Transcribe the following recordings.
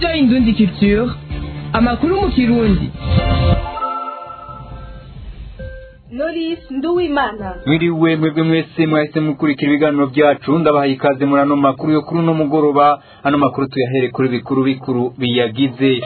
radiyo indundi culture amakuru mu kirundi Knowless Nduwimana mwiriwe mwebwe mwese mwahise mukurikira ibiganiro byacu ndabahaye ikaze muri ano makuru yo kuri uno mugoroba ano makuru tuyahere kuri bikuru bikuru biyagize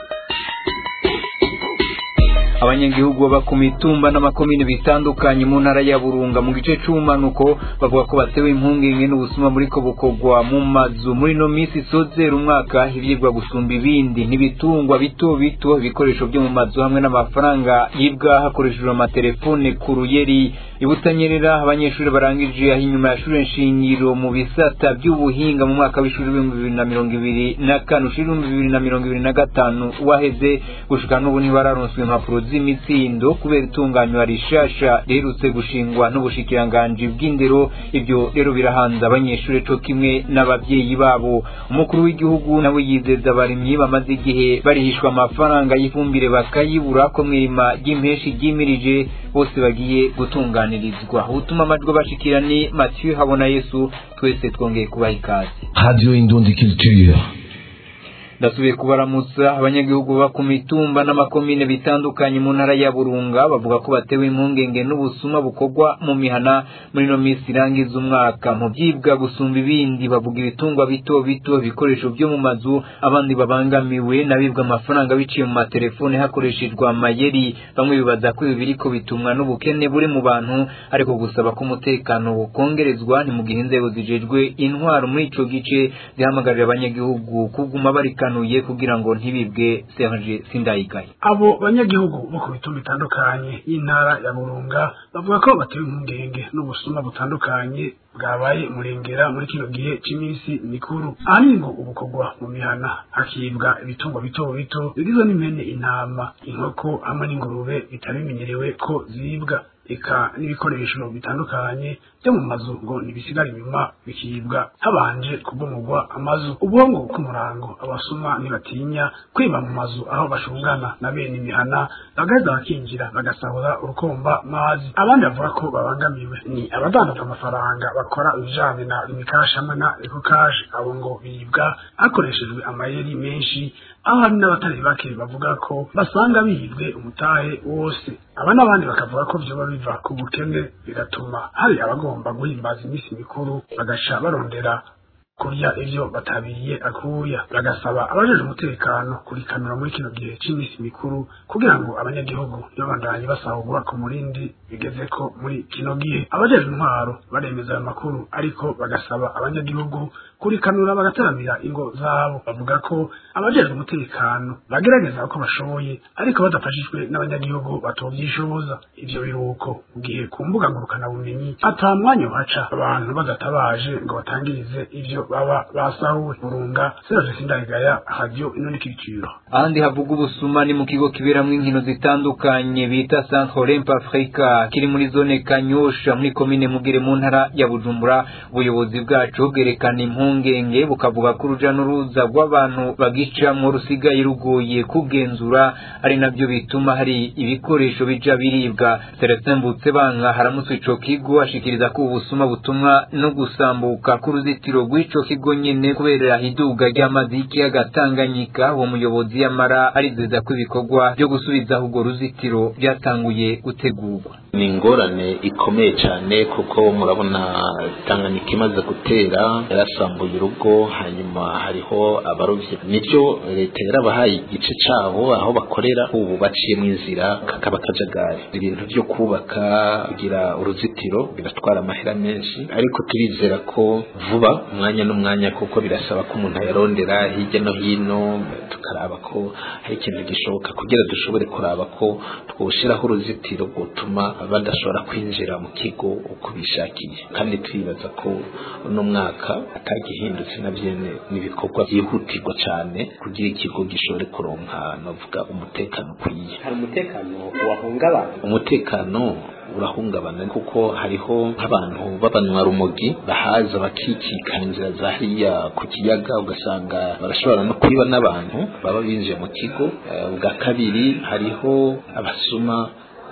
abanyagihugu baba ku mitumba n'amakomine bitandukanye mu ntara ya burunga mu gice c'ubumanuko bavuga ko batewe impungenge n'ubusuma buriko bukorwa mu mazu muri no misi isozera umwaka ivyibwa gusumba ibindi n'ibitungwa bito bito ibikoresho vyo mu mazu hamwe n'amafaranga yibwa hakoreshejwe amatelefone ku ruyeri ibutanyerera abanyeshuri barangije aho inyuma ya shure nshingiro mu bisata by'ubuhinga mu mwaka w'ishuri w'ibihumbi bibiri na mirongo ibiri na kane ushuri w'ibihumbi bibiri na mirongo ibiri na gatanu waheze gushika n'ubu ntibararonswa impapuro z'imitsindo kubera itunganywa rishasha riherutse gushingwa n'ubushikiranganji bw'indero ibyo rero birahanze abanyeshuri co kimwe n'abavyeyi babo umukuru w'igihugu nawe yizeza abarimyi bamaze igihe barihishwa amafaranga y'ifumbire bakayibura ko mwirima ry'impeshi ryimirije bose bagiye gutunganirizwa ubutuma amajwi bashikira ni Mathieu Habona Yesu twese twongeye kubaha ikaze Radio Indundi Culture. ndasubiye kubaramutsa abanyagihugu baba ku mitumba n'amakomine bitandukanye mu ntara ya burunga bavuga ko batewe impungenge n'ubusuma bukorwa mu mihana muri no minsi irangiza umwaka mu byibwa gusumba ibindi bavuga ibitungwa bito bito ibikoresho byo mu mazu abandi babangamiwe n'abibwa amafaranga biciye mu matelefone hakoreshejwe amayeri bamwe bibaza ko ibi biriko bitumwa n'ubukene buri mu bantu ariko gusaba ko umutekano wokongerezwa ni mu gihe inzego zijejwe intwaro muri ico gice zihamagarira abanyagihugu kuguma barika kanuye kugira ngo ntibibwe Serge Sindayigaye abo banyagihugu bo ku bitumba bitandukanye y'intara ya Burunga bavuga ko batewe impungenge n'ubusuma butandukanye bwabaye murengera muri kino gihe cy'iminsi mikuru ahanini ngo ubukorwa mu mihana hakibwa ibitungwa bito bito bigizwe n'impene intama inkoko hamwe n'ingurube bitari bimenyerewe ko zibwa eka n'ibikoresho bitandukanye byo mu mazu ngo ntibisigare inyuma bikibwa habanje kubomogwa amazu ubwongo bw'umurango abasuma ntibatinya kwiba mu mazu aho bashungana na bene imihana bagaheza bakinjira bagasahura urukomba mazi abandi bavuga ko babangamiwe ni abadandaza amafaranga bakora ibijanye na rimikashi hamwe na ekokashi abo ngo bibwa hakoreshejwe amayeri menshi aho hari n'abatari bake bavuga ko basanga bibwe umutahe wose aba n'abandi bakavuga ko vyoba biva ku bukene bigatuma hari abagomba guhimbaza iminsi mikuru bagaca barondera kurya ivyo batabiriye akuya bagasaba abajeje umutekano kurikanura muri kino gihe c'imisi mikuru kugira ngo abanyagihugu ntibabandanye basahurwa ku murindi bigeze ko muri kino gihe abajeje intwaro baremeza ayo makuru ariko bagasaba abanyagihugu kurikanura bagataramira ingo zabo bavuga ko abajeje umutekano bagerageza uko bashoboye ariko badafashijwe n'abanyagihugu batovyishoboza ivyo biruko mu gihe ku mbuga ngurukana bumenyi ata mwanya uhaca abantu badatabaje ngo batangirize ivyo baba basahuwe burunga Serge Sindayigaya radio inoni kiriciro ahandi havuga ubusuma ni mu kigo kiberamwo inkino zitandukanye bita Centre Olympe Africa kiri muri zone Kanyosha muri komine Mugere mu ntara ya Bujumbura ubuyobozi bwacu bwerekana impungenge bukavuga ko uruja n'uruza rw'abantu bagicamwo rusigaye rugoye kugenzura ari navyo bituma hari ibikoresho bija biribwa Celestin Mbutsebanka haramutse ico kigo ashikiriza ko ubusuma butumwa no gusambuka k'uruzitiro rw'ico kigo nyene kubera iduga ry'amazi y'ikiyaga Tanganyika uwo muyobozi yamara arizeza ko ibikorwa byo gusubizaho urwo ruzitiro byatanguye gutegurwa ni ingorane ikomeye cyane kuko murabona Tanganyika imaze gutera yarasambuye urugo hanyuma hariho abarovyi nibyo leta yarabahaye igice cabo aho bakorera ubu baciye mu inzira kakaba kajagari ibintu byo kubaka kugira uruzitiro biratwara amahera menshi ariko turizera ko vuba umwanya n'umwanya kuko birasaba ko umuntu ayarondera hirya no hino tukaraba ko hari ikintu gishoboka kugira dushobore kuraba ko twoshiraho uruzitiro rwotuma badashobora kwinjira mu kigo uko bishakiye kandi twibaza ko uno mwaka atagihindutse na vyene n'ibikorwa byihutirwa cyane kugira ikigo gishobore kuronka navuga umutekano ukwiye hari umutekano wahungabana umutekano urahungabana kuko hariho nk'abantu b'abanywa rumogi bahaza bakikika inzira za hariya ku kiyaga ugasanga barashobora no kwiba n'abantu baba binjiye mu kigo Eh, ubwa kabiri hariho abasuma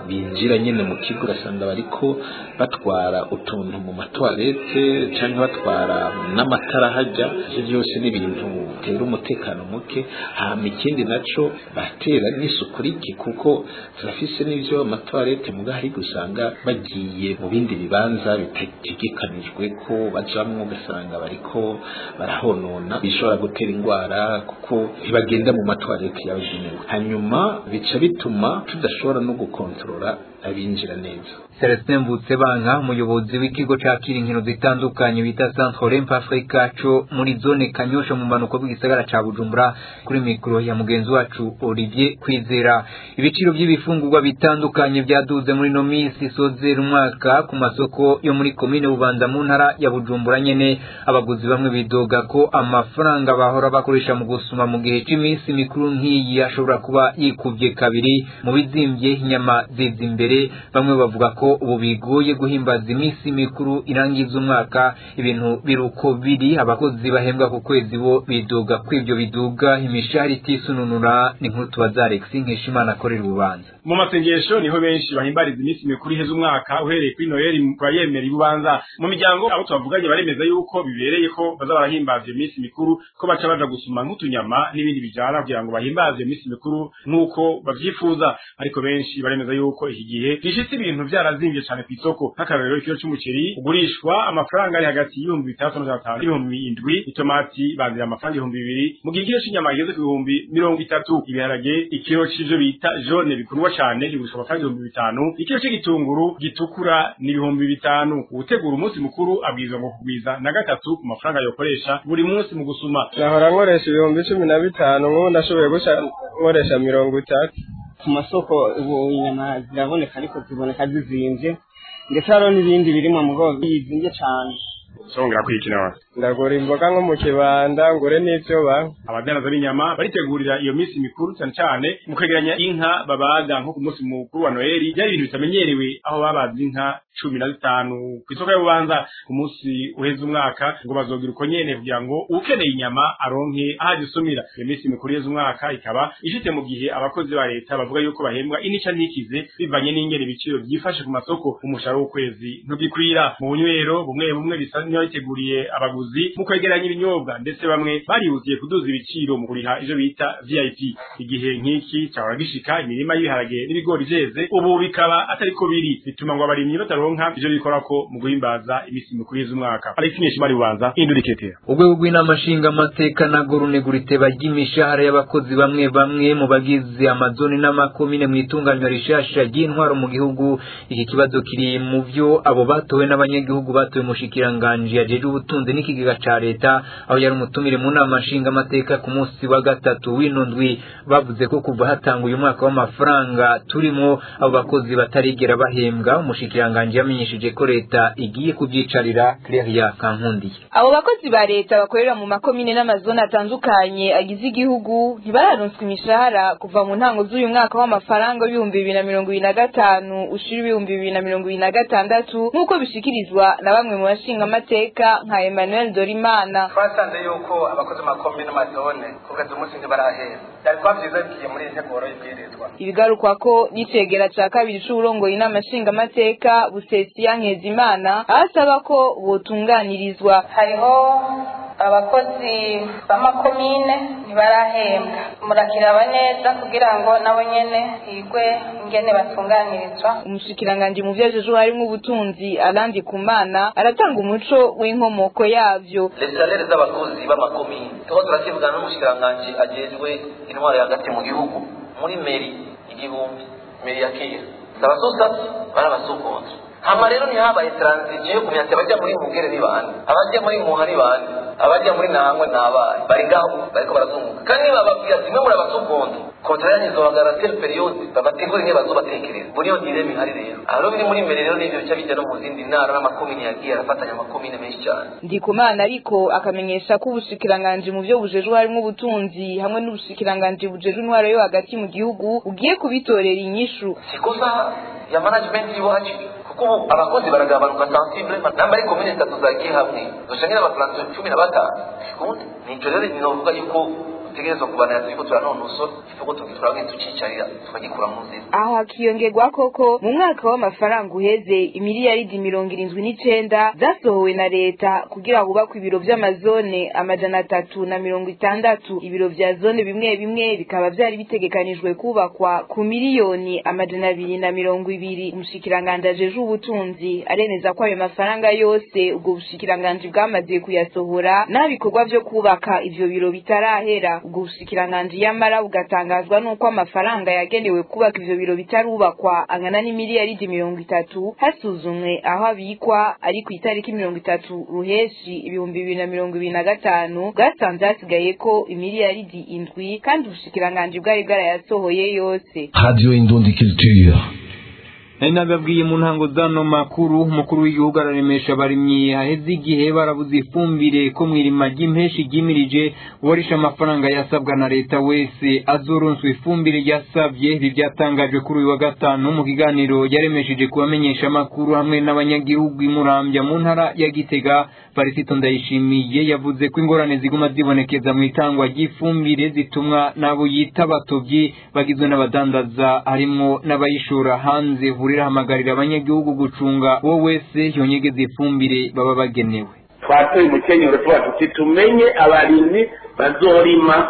binjira nyene mu kigo ugasanga bariko batwara utuntu mu matwarete canke batwara n'amatara hajya ivyo byose ni ibintu bitera umutekano muke hama ikindi naco batera n'isuku rike kuko turafise n'ivyo amatwarete muga hari gusanga bagiye mu bindi bibanza bitategekanijwe ko bajamwo ugasanga bariko barahonona bishobora gutera indwara kuko ntibagenda mu matwarete yabugenewe hanyuma bica bituma tudashobora no gukontorora abinjira neza Celestin Mvutsebanka umuyobozi w'ikigo cakira inkino zitandukanye bita Centre Olympe Africa co muri zone Kanyosha mu manuko bw'igisagara ca Bujumbura kuri mikro ya mugenzi wacu Olivier Kwizera ibiciro by'ibifungurwa bitandukanye byaduze muri no misi sozera umwaka ku masoko yo muri komine Bubanza mu ntara ya Bujumbura nyene abaguzi bamwe bidoga ko amafaranga bahora bakoresha mu gusuma mu gihe c'imisi mikuru nk'iyi ashobora kuba yikuvye kabiri mu bizimvye inyama ziza imbere bamwe bavuga ko ubu bigoye guhimbaza iminsi mikuru irangiza umwaka ibintu biruko biri abakozi bahembwa ku kwezi bo bidoga ko ivyo biduga imishahara itisununura ni nkuru tubaza Alex Nkeshimana akorera ububanza mu masengesho niho benshi bahimbariza iminsi mikuru iheza umwaka uhereye kuri noheli kwa yemera ibubanza mu miryango abo tubavuganye baremeza yuko bibereye ko baza barahimbaza iyo minsi mikuru ko baca baja gusuma nk'utunyama n'ibindi bijana kugira ngo bahimbaze iyo minsi mikuru nk'uko bavyifuza ariko benshi baremeza yuko iki gihe gishitse ibintu vyarazimvye cane kw'isoko nk'akarorero ikiro c'umuceri ugurishwa amafaranga ari hagati y'ibihumbi bitandatu n'amajana atanu n'ibihumbi indwi itomati bazira amafaranga ibihumbi bibiri mu gihe ikiro c'inyama kigeze ku bihumbi mirongo itatu ibiharage ikiro c'ivyo bita jone bikundwa cane kigurishwa amafaranga ibihumbi bitanu ikiro c'igitunguru gitukura ni ibihumbi bitanu uwutegura umunsi mukuru abwirizwa ngo kugwiza na gatatu ku mafaranga yokoresha buri munsi mu gusuma nahora nkoresha ibihumbi cumi na bitanu nk'ubu ndashoboye guca nkoresha mirongo itatu ku masoko ubu inyama ziraboneka ariko ziboneka zizimvye ndetse hariho n'ibindi birimwa mu bwoko bizimvye cane songera kwikina wa ndagura imboga nko mu kibanda ngure n'ivyo ba abadanaza b'inyama baritegurira iyo minsi mikuru cyane cyane mu kwegeranya inka babaga nko ku munsi mukuru wa noheli byari ibintu bitamenyerewe aho babaze inka cumi na zitanu ku isoko y'ububanza ku munsi uheza umwaka ngo bazogira uko nyene kugira ngo ukeneye inyama aronke aho azisumira iyo minsi mikuru iheza umwaka ikaba ishite mu gihe abakozi ba leta bavuga yuko bahembwa inica ntikize bivanye n'ingene ibiciro byifashe ku masoko umushahara w'ukwezi ntugikwira mu bunywero bumwe bumwe bisa ntibabiteguriye abaguzi mu kwegeranya ibinyobwa ndetse bamwe barihutiye kuduza ibiciro mu kuriha ivyo bita VIP igihe nk'iki cyahora gishika imirima y'ibiharage n'ibigori vyeze ubu bikaba atariko biri bituma ngo abarimyi bataronka ivyo bikorako mu guhimbaza imisi mikuru y'umwaka Alex Nishimari Bubanza Induriketera urwego rw'inama nshingamateka narwo runegura iteba ry'imishahara y'abakozi bamwe bamwe mu bagize amazoni n'amakomine mu itunganywa rishasha ry'intwaro mu gihugu iki kibazo kiri mu vyo abo batowe n'abanyagihugu batowe mushikiranganji yajeje ubutunzi n'ikigega ca leta aho yari umutumire mu nama nshingamateka ku munsi wa gatatu w'ino ndwi bavuze ko kuva hatanga uyu mwaka w'amafaranga turimo abo bakozi batarigera bahembwa umushikiranganji yamenyesheje ko leta igiye kubyicarira Claria Kankundiye abo bakozi ba leta bakorera mu makomine n'amazone atandukanye agize igihugu ntibararonswa imishahara kuva mu ntango z'uyu mwaka w'amafaranga w'ibihumbi bibiri na mirongo ibiri na gatanu ushira ibihumbi bibiri na mirongo ibiri na gatandatu nk'uko bishikirizwa na bamwe mu bashingamateka nka Emmanuel Dorimana twasanze yuko abakozi b'amakomine n'amazone kugeza umunsi ntibarahera byari kuba byiza bigiye muri iyi nteguro y'ibwirizwa ibigarukwa ko n'icegera ca kabiri c'uburongoye inama nshingamateka busesiya nkezimana aho asaba ko botunganirizwa hariho abakozi b'amakomine ntibarahembwa murakiraba neza kugira ngo nabo nyene higwe ingene batunganirizwa umushikiranganji mu vyajejwe harimwo ubutunzi arandi kumana aratanga umuco w'inkomoko yavyo lesalere z'abakozi b'amakomine tuho turakivugana n'umushikiranganji ajejwe intwaro hagati mu gihugu muri meri igihumbi meri ya kera abasosasi bari abasukonje hama rero ntihabaye transition yo kumenya ati abajya muri mugere ni bande abajya muri muha ni bande abajya muri nahangwe ni abahe bari ngaho bariko barazunguka kandi bababwira ati mwe muri abasukonje kontra yanyu izohagarara tel periode babategura ingene bazobatekereza muri iyo direme ihari rero aho biri muri mbere rero n'ivyo bica bijya no mu zindi ntara n'amakomine yagiye arafatanya amakomine menshi cyane ndikumana ariko akamenyesha ko ubushikiranganji mu vyo bujejwe harimwo ubutunzi hamwe n'ubushikiranganji bujejwe intwaro yo hagati mu gihugu ugiye kubitorera inyishu sikosa ya management y'iwacu kuko ubu abakozi baragabanuka sensible namba ari komine zitatu zagiye hamwe zoshangira abafaransa cumi na batanu sikundi nico rero novuga yuko dutegerezwa kubanira turiko turanonosora ikivugo tugitura tucicarira tukagikura mu nzira aho hakiyongerwa koko mu mwaka w'amafaranga uheze imiliyaridi mirongo irindwi n'icenda zasohowe na leta kugira hubakwe ibiro vy'amazone amajana atatu na mirongo itandatu ibiro vya zone bimwe bimwe bikaba vyari bitegekanijwe kubakwa ku miliyoni amajana abiri na mirongo ibiri umushikiranganji ajeje ubutunzi aremeza ko ayo mafaranga yose ubwo bushikiranganji bwamaze kuyasohora n'abikorwa vyo kubaka ivyo biro bitarahera ubwo bushikiranganji yamara bugatangazwa n'uko amafaranga yagenewe kubaka ivyo biro bitarubakwa angana n'imiliyaridi mirongo itatu hasuzumwe aho abikwa ari ku itariki mirongo itatu ruheshi ibihumbi bibiri na mirongo ibiri na gatanu bwasanze hasigaye ko imiliyaridi indwi kandi ubushikiranganji bwari bwarayasohoye yose Radio Indundi Culture. nari nababwiye mu ntango zano makuru umukuru w'igihugu araremesha abarimyi haheze igihe barabuze ifumbire ko mwirima ry'impeshi ryimirije uwarisha amafaranga yasabwa na leta wese azoronswa ifumbire yasabye ibi byatangajwe kuri uyu wa gatanu mu kiganiro yaremesheje kubamenyesha amakuru hamwe n'abanyagihugu imurambya mu ntara ya gitega parisito ndayishimiye yavuze ko ingorane ziguma zibonekeza mu itangwa ry'ifumbire zitumwa n'abo yita abatobyi bagizwe n'abadandaza harimwo n'abayishora hanze hurira hamagarira abanyagihugu gucunga uwo wese yonyegeza ifumbire baba bagenewe twatoye umukenyero tuba tuti tumenye abarimyi bazorima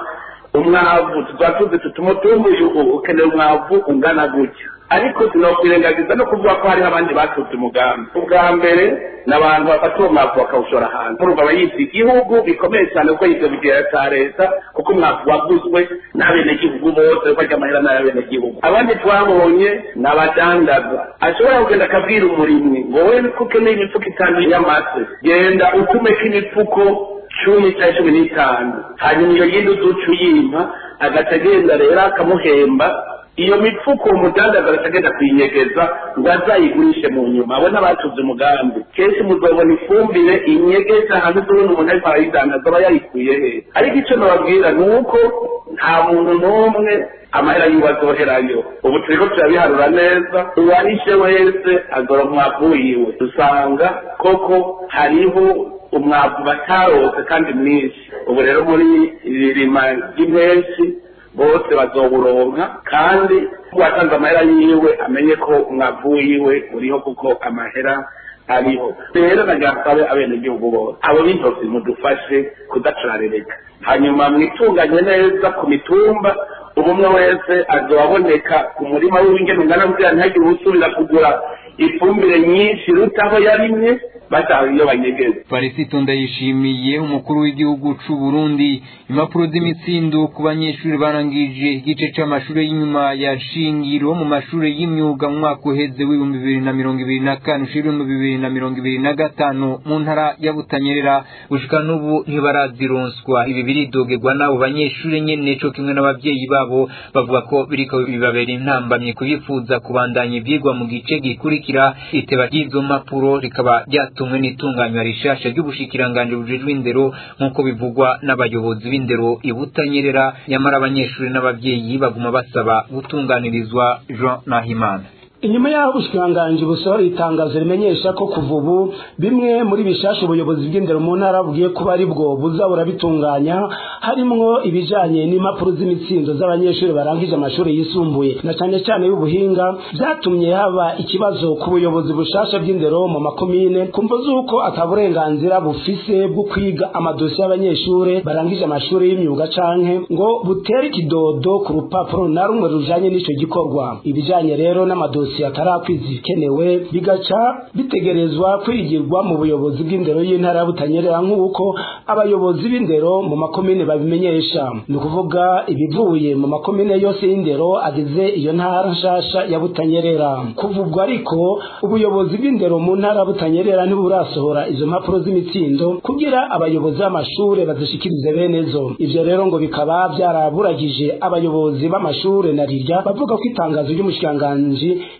umwavu tuzatuze tutumutumbu ukeneye umwavu ungana gutya ariko sinokwirengagiza no kuvuga ko hariho abandi batutse umugambi ubwa mbere ni abantu bafata uwo mwavu bakawushora hanze urumva aba yise igihugu bikomeye cyane kuko yivyo bigera cya leta kuko umwavu waguzwe n'abenegihugu bose kuko arya amahera n'ay'abenegihugu abandi twabonye ni abadandaza ashobora kugenda akabwira umurimyi ngo wowe ko ukeneye imifuko itanu y'amase genda ukumeko imifuko cumi cyangwa cumi n'itanu hanyuma iyo yindi uzuca uyimpa agaca agenda rero akamuhemba iyo mifuko umudandaza agaca agenda kuyinyegeza ngo azayigurishe mu nyuma abo n'abatuze umugambi kenshi muzobona ifumbire inyegeza hanze tubona umuntu ariko arayidandaza aba yayikuye he ariko icyo nababwira ni uko nta muntu n'umwe amahera yiwe azoherayo ubu turiko turabiharura neza uwarishe wese agora umwavu wiwe dusanga koko hariho umwavu batarose kandi mwinshi ubu rero muri iri rima ry'impenshi bose bazowuronka kandi uwatanze amahera yiwe amenye ko umwavu wiwe uriho kuko amahera ariho rero nagasabe abenegihugu bose abo b'intoki mudufashe kudacararereka hanyuma mwitunganye neza ku mitumba ubumwe wese azobaboneka umurima w'ingene ungana kugira ntihagire usubira kugura ifumbire nyinshi iruta aho yarimye bataha iyo banyegeza parisito ndayishimiye umukuru w'igihugu c'u Burundi impapuro z'imitsindo ku banyeshuri barangije igice c'amashuri y'inyuma ya shingiro mu mashuri y'imyuga mu mwaka uheze w'ibihumbi bibiri na mirongo ibiri na kane ushira ibihumbi bibiri na mirongo ibiri na gatanu mu ntara ya Butanyerera gushika n'ubu ntibarazironswa ibi biridogerwa n'abo banyeshuri nyene co kimwe n'abavyeyi babo bavuga ko biriko bibabera intambamye kubifuza kubandanya ivyigwa mu gice gikurikira iteba ry'izo mpapuro rikaba ryatumwe n'itunganywa rishasha ry'ubushikiranganji bujejwe indero nk'uko bivugwa n'abayobozi b'indero ibutanyerera nyamara abanyeshuri n'abavyeyi baguma basaba gutunganirizwa Jean Nahimana inyuma y'aho ubushikiranganji busohora itangazo rimenyesha ko kuva ubu bimwe muri bishasha ubuyobozi bw'indero mu ntara bugiye kuba ari bwo buza burabitunganya harimwo ibijanye n'impapuro z'imitsindo z'abanyeshuri barangije amashuri yisumbuye na cane cane y'ubuhinga vyatumye haba ikibazo ku buyobozi bushasha bw'indero mu makomine kumva z'uko ata burenganzira bufise bwo kwiga amadosiye y'abanyeshuri barangije amashuri y'imyuga canke ngo butere ikidodo ku rupapuro na rumwe rujanye n'ico gikorwa ibijanye rero n'amadosiye dosiye atarakwiza ikenewe bigaca bitegerezwa kwigirwa mu buyobozi bw'indero y'intara ya Butanyerera nk'uko abayobozi b'indero mu makomine babimenyesha ni ukuvuga ibivuye mu makomine yose y'indero agize iyo ntara nshasha ya Butanyerera kuvugwa ariko ubuyobozi bw'indero mu ntara ya Butanyerera ntiburasohora izo mpapuro z'imitsindo kugira abayobozi b'amashure bazishikirize bene zo ivyo rero ngo bikaba byaraburagije abayobozi b'amashure na rirya bavuga ko itangazo ry'umushikiranganji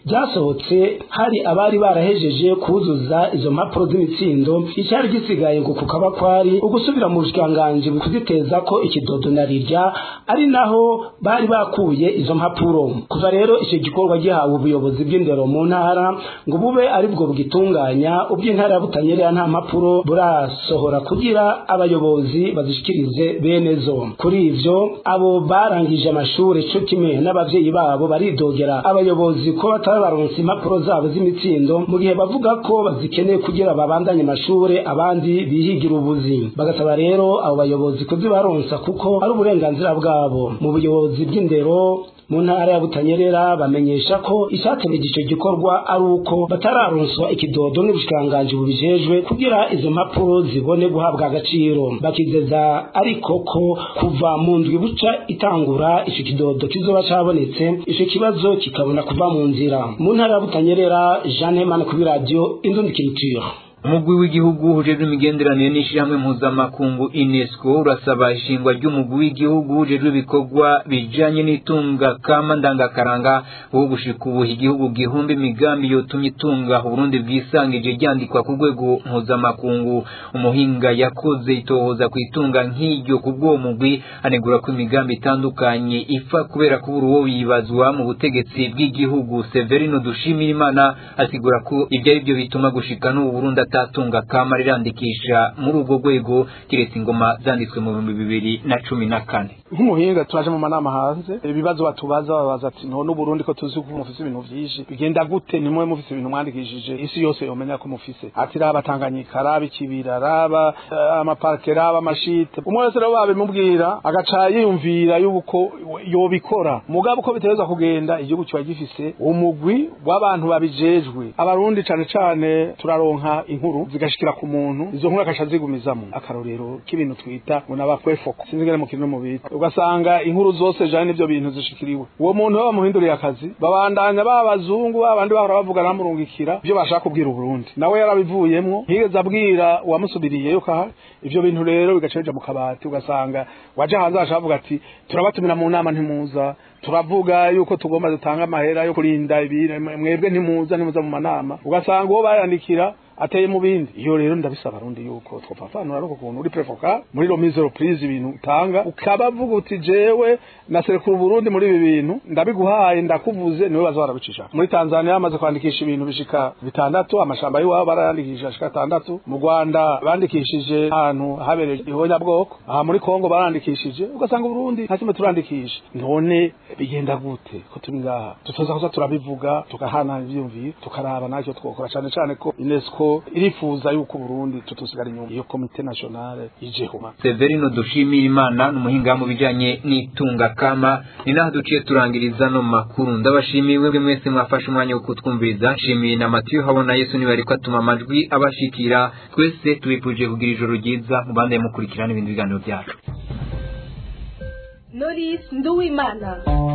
ryasohotse hari abari barahejeje kuzuza izo mpapuro z'imitsindo icyari gisigaye ngo kukaba kwari ugusubira mu bushikiranganji kuziteza ko ikidodo na rirya ari naho bari bakuye izo mpapuro kuva rero icyo gikorwa gihawe ubuyobozi bw'indero mu ntara ngo bube ari bwo bugitunganya ubw'intara ya butanyerera nta mpapuro burasohora kugira abayobozi bazishikirize bene zo kuri ivyo abo barangije amashuri co kimwe n'abavyeyi babo baridogera abayobozi ko batarabaronse impapuro zabo z'imitsindo mu gihe bavuga ko bazikeneye kugira babandanye amashure abandi bihigira ubuzi bagasaba rero abo bayobozi kuzibaronsa kuko ari uburenganzira bwabo mu buyobozi bw'indero mu ntara ya butanyerera bamenyesha ko icyategeje icyo gikorwa ari uko batararonswa ikidodo n'ubushikiranganji bubijejwe kugira izo mpapuro zibone guhabwa agaciro bakizeza ariko ko kuva mu ndwi buca itangura icyo kidodo kizoba cabonetse icyo kibazo kikabona kuva mu nzira mu ntara ya butanyerera jean hemana kuri radiyo indundikiriture umugwi w'igihugu ujejwe imigenderanire n'ishyirahamwe mpuzamakungu unesco urasaba ishingwa ry'umugwi w'igihugu ujejwe ibikorwa bijanye n'itunga kama ndangakaranga wo gushika ubu igihugu gihumba imigambi yotumye itunga uburundi bwisangije ryandikwa ku rwego mpuzamakungu umuhinga yakoze itohoza ku itunga nk'iryo ku bw'uwo mugwi anegura ko imigambi itandukanye ipfa kubera kubura uwo yibazwa mu butegetsi bw'igihugu severino dushimirimana asigura ko ibyo ari byo bituma gushika n'ubu burundi atatunga kama rirandikisha muri ubwo rwego kiretse ingoma zanditswe mu bihumbi bibiri na cumi na kane nk'umuhinga turaje mu manama hanze ibibazo batubaza babaza ati none uburundi ko tuzi ko mufise ibintu vyinshi bigenda gute nimwe mufise ibintu mwandikishije isi yose yomenya ko mufise ati raba tanganyika raba ikibira raba uh, amaparke raba amashite umwe wese rero babimubwira agaca yiyumvira yuko yobikora mugabo uko bitereza kugenda igihugu kiba gifise umugwi w'abantu babijejwe abarundi cane cane turaronka inkuru zigashikira ku muntu izo nkuru akasha zigumizamo akarorero k'ibintu twita ngo nabakwefoko sinzi ngene mu kintu mu bita ugasanga inkuru zose jane n'ivyo bintu zishikiriwe uwo muntu baba muhinduriye akazi babandanya babazungu babandi bahora bavuga namurungikira ivyo bashaka kubwira uburundi nawe yarabivuyemwo ntiyigeze abwira uwamusubiriye yuko aha ivyo bintu rero bigaca bija mu kabati ugasanga waje hanze ashaka avuga ati turabatumira mu nama ntimuza turavuga yuko tugomba dutanga amahera yo kurinda ibintu mwebwe ntimuza ntimuza mu manama ugasanga uwo bayandikira ateye mu bindi iyo rero ndabisaba rundi yuko twofafanura no kuntu uri prefoka muri lo mise reprise ibintu utanga ukabavuga uti jewe naserekura Burundi muri ibi bintu ndabiguhaye ndakuvuze niwe baza barabicisha muri Tanzania bamaze kwandikisha ibintu bishika bitandatu amashamba y'iwabo barayandikisha ashika atandatu mu Rwanda bandikishije ahantu habereye ihonyabwoko aha muri Kongo barandikishije ugasanga Burundi ntakimwe turandikisha none bigenda gute ko turi ngaha tutoza kuza turabivuga tukahana ivyumviro tukaraba nacyo twokora cyane cyane ko UNESCO irifuza yuko Burundi tutusigara inyuma iyo komite nationale ijeho Severino dushimira Imana n'umuhinga mu bijanye n'itunga kama ni naho duciye turangiriza no makuru ndabashimiye mwebwe mwese mwafashe umwanya wo kutwumviriza nshimiye na Mathieu habona Yesu ni bari kwatuma amajwi abashikira twese tubipuje kugira ijoro ryiza mubande mukurikirana ibindi biganiro byacu Knowless Nduwimana